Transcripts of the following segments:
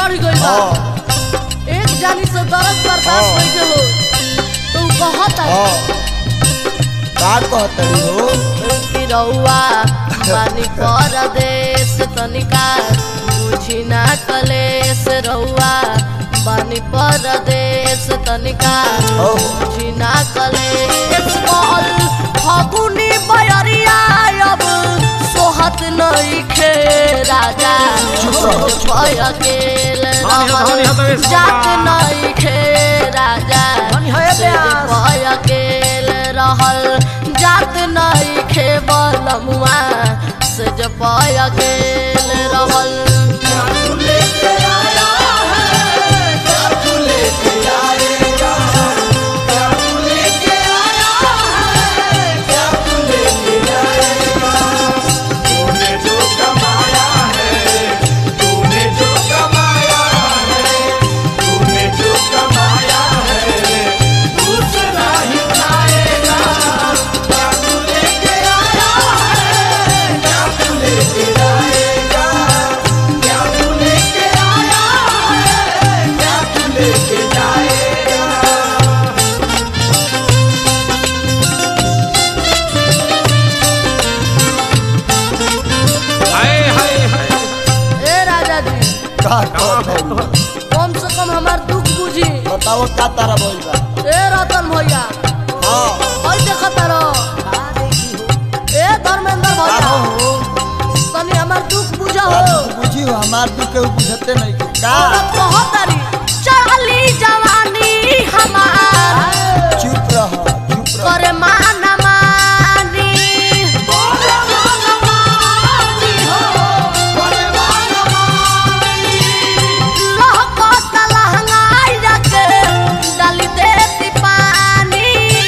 चढ़ गई बा हाँ एक जानी से दर्द बर्दाश्त हाँ। नहीं के हो तो उ कहता हाँ का कहतड़ी हो कि रउआ बानी परदेश तनिका बुझी ना कलेश रउआ बानी परदेश तनिका हो बुझी ना कलेश मोल फगुनी बयरिया अब सोहत नइखे राजा चुप रहो, चुप रहो। अकेल धनी हो, धनी हो, तो इस जात बाबा। नइखे राजा धनी हो, ए से प्यास। अकेल रहल जात नइखे बलमुआ से जब अकेल रहल तूने जो कमाया है तूने जो कमाया है तूने जो कमाया है दूसरा ही खाएगा क्या तू लेके आया है क्या तू लेके आएगा क्या तू लेके आया है क्या तू लेके जाएगा हाय हाय हाय ए राजा जी का कहतड़ी कम से कम हमार दुख बुझी बताओ का तारा बोल बा ए रतन भैया हाँ ओइ देखत रहो ए धर्मेंद्र का भैया हो तनी हमार दुख बुझा का हो तू बुझी हो हमार दुख के ऊ बुझते नहीं का औरत कहतरी चढ़ली जवानी हमार चुप रह चुप रह करे माना मानी लहकत लहंगाई रखे डाली देती पानी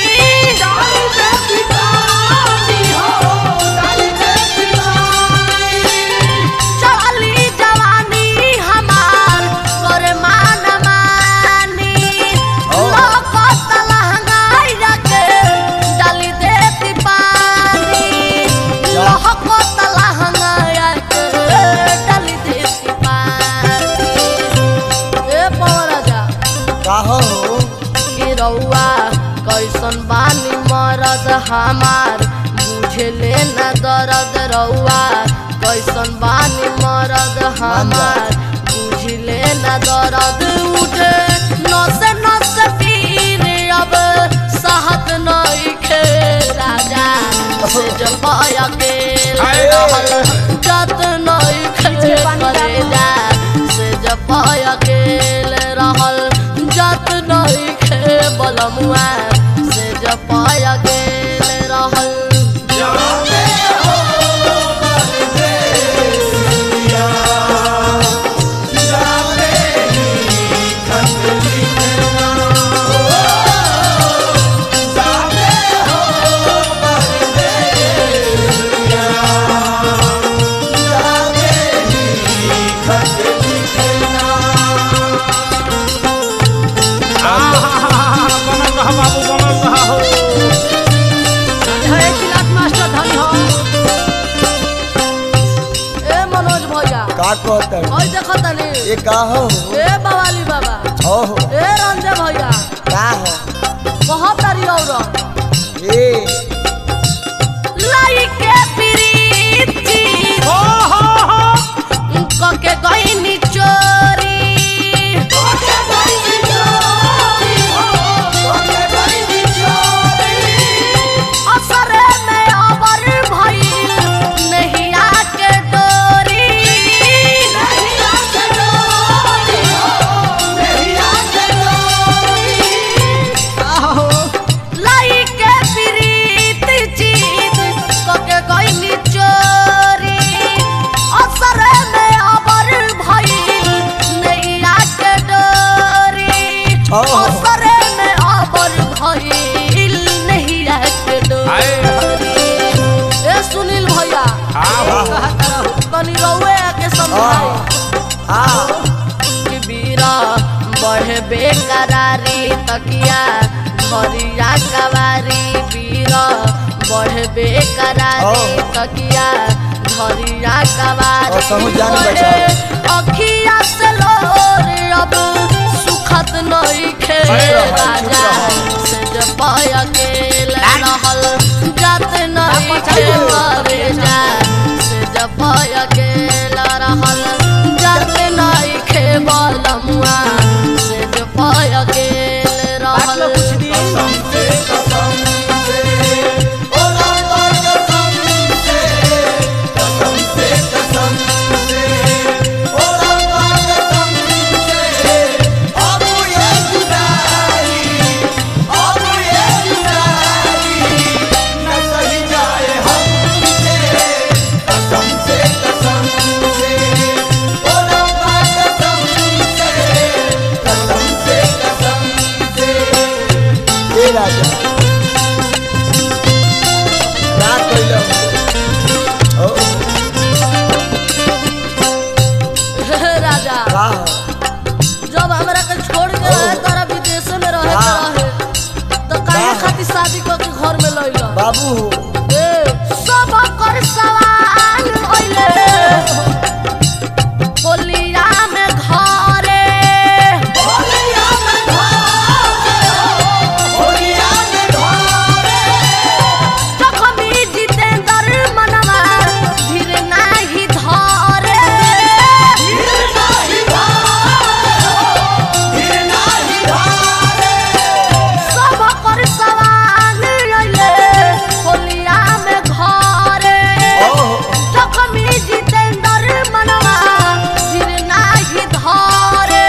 चढ़ली जवानी हमार करे माना मानी लहकत लहंगाई रखे डाली देती पानी लहकत लहंगाई रखे डाली देती पानी ए पवन राजा का हो कि रउआ कैसन बानी मरद हमार बुझले न दर्द रउआ कैसन बानी मरद हमार बुझले न दर्द उठे नसे नसे पीर अब सहत नइखे राजा से जब अकेल हाय। रहल जत नइखे करेजा से जब अकेल रहल जत नइखे बलमुआ से जब अकेल रहल जाते हो परदेस दिया जाते ही खत लिखना जाते हो परदेस दिया जाते ही खत लिखना आहा बनल रहा बाबू बनल रहा हो ए मनोज भैया का कहतड़ी ओइ देखत तनी ये का हो ए बवाली बाबा हो हो ए रंजे भैया का हो कहत तारी औरत ए लाई के प्रीति हो हो हो कके गईनी चोरी असरे में अबर भइल नहिया के डोरी लाई के प्रीत जीत कके गईनी चोरी असरे में अबर भइल नहिया के डोरी हो। असरे में अबर भइल नहिया के हाय। डोरी ए सुनील भैया हाँ तनी रउए के समझाई हाँ कि बीरा बढ़े बेकरारी तकिया घरिया कवारी बीरा बढ़े बेकरारी ओ। तकिया घरिया कवारी और समझ जान बढ़े बचा। अखिया से लो अब सुखत नहीं खे चुप रहो, चुप राजा रहो। से जब अकेले रहल जात नहीं खे मरे जा से जब अकेला रहल जात नहीं खे बलमुआ से जब अकेले रहल कसम से कसम से ओ रामा कसम से कसम से कसम से ओ रामा कसम से अब ये जुदाई अब ये जुदाई न सही जाए हमसे कसम से कसम से ओ रामा कसम से कसम से कसम से ए राजा ना कइलो ओ राजा का हो जब हमरा के छोड़ के रहे तोरा विदेश में रहे के वाह। रहे तो काहे वाह। खातिर शादी करके घर में लइला बाबू हो ए सब कर सवाल होइले होलिया में घरे होलिया में धारे होलिया में धारे जखमी जितेंद्र मनवा धीर नाही धरे गिर नाही धारे गिर नाही धारे सब कर सवाल होइले होलिया में घरे ओहो जखमी जितेंद्र मनवा धीर नाही धरे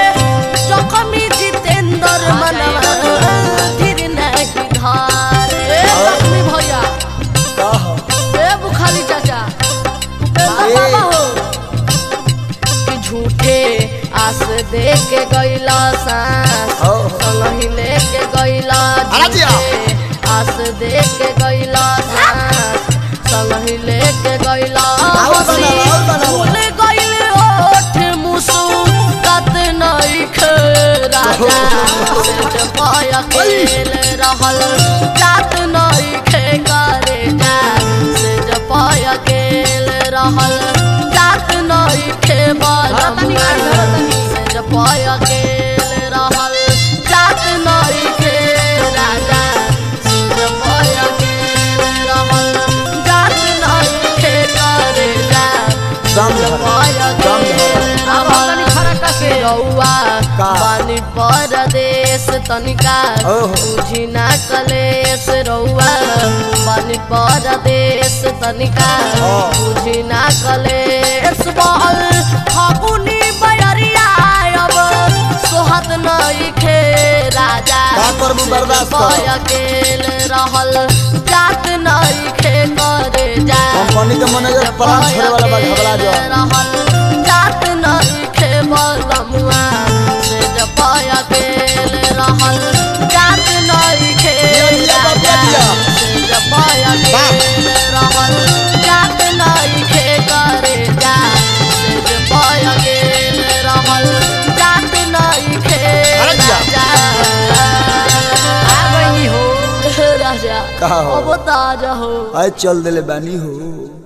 जखमी जितेंद्र मनवा धीर नाही धरे जखमी भैया का हो ए बुखारी चाचा उपेंद्र ए। बाबा हो कि झूठे आस दे के गइला सांस ओहो। संगही लेके गइला अरे जिया। झूठे आस दे के गइला सांस संगही लेके गइला और हंसी बनाओ, और बनाओ। भूल गइल ओठ मुसुकत नइख राजा से पाय अकेल रहल जात नइखे करे जा से पाय अकेल रहल जात नइखे बलमुआ से पाय अकेल रहल जात नइखे राजा से पाय अकेल रहल जात नइखे करे जा दम धर दम धर रउआ का? बानी परदेश तनिका ओहो। बुझी ना कलेश रउआ बानी परदेश तनिका हाँ। बुझी ना कलेश बहल फगुनी बयरिया अब सोहत नइखे राजा का करबू बर्दाश्त कर। पाय अकेल रहल जात नइखे करे जा कंपनी के मैनेजर प्लान छोड़े वाला बा घबरा जा रहल जात नइखे बलमुआ से जपाय अकेल रहल जात नइखे दिया, दिया, बाबा, दिया। से जपाय अकेल रहल जात नइखे करे जा से जपाय अकेल रहल जात नइखे अरे दिया। राजा आ गई हो राजा का हो? अब ताजा हो आए चल देले बानी हो